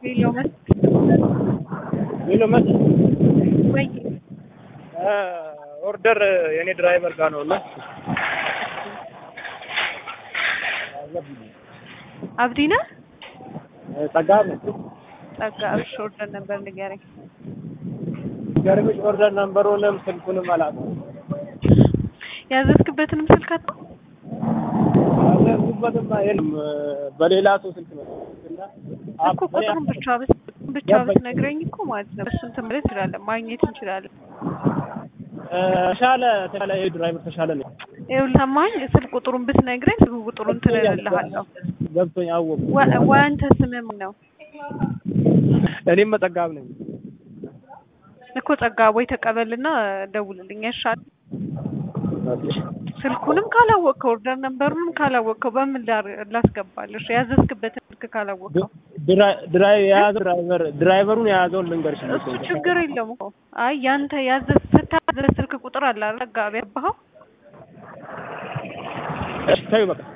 ሄሎ መስ ሄሎ መስ ወይ ኦርደር የኔ ድራይቨር ጋር ነው እና አብዲ ነህ? ጸጋ ጸጋ እሺ፣ ኦርደር ነበር ንገረኝ። ገርምሽ ኦርደር ነምበሩንም ስልኩንም አላውቅም። ያዘዝክበትንም ስልክ አጣ ያዘዝኩበትም የለም በሌላ ሰው ስልክ ነው እና እኮ ቁጥሩን ብቻ ብስ ብቻ ብትነግረኝ እኮ ማለት ነው እሱን ትምህርት እንችላለን ማግኘት እንችላለን። ተሻለ ተሻለ ይሄ ድራይቨር ተሻለ ነው። ይኸውልህ ሰማኝ፣ ስልክ ቁጥሩን ብትነግረኝ ስልክ ቁጥሩን ትልልሃለሁ። ገብቶኝ አወቁ። ወ- ወአንተ ስምህ ምን ነው? እኔም መጠጋብ ነኝ። እኮ ጸጋ ወይ ተቀበልና ደውልልኝ ያሻል። ስልኩንም ካላወቅከው ኦርደር ነምበሩንም ካላወቅከው በምን ላር- ላስገባልሽ? ያዘዝክበትን ስልክ ካላወቅከው ድራ- ድራይ የያዘው ድራይቨር ድራይቨሩን የያዘውን ልንገርሽ። እሱ ችግር የለውም እኮ። አይ ያንተ ያዘዝ ስታዘዝ ስልክ ቁጥር አለ አይደል? ጸጋ ያባኸው እሺ ተይው በቃ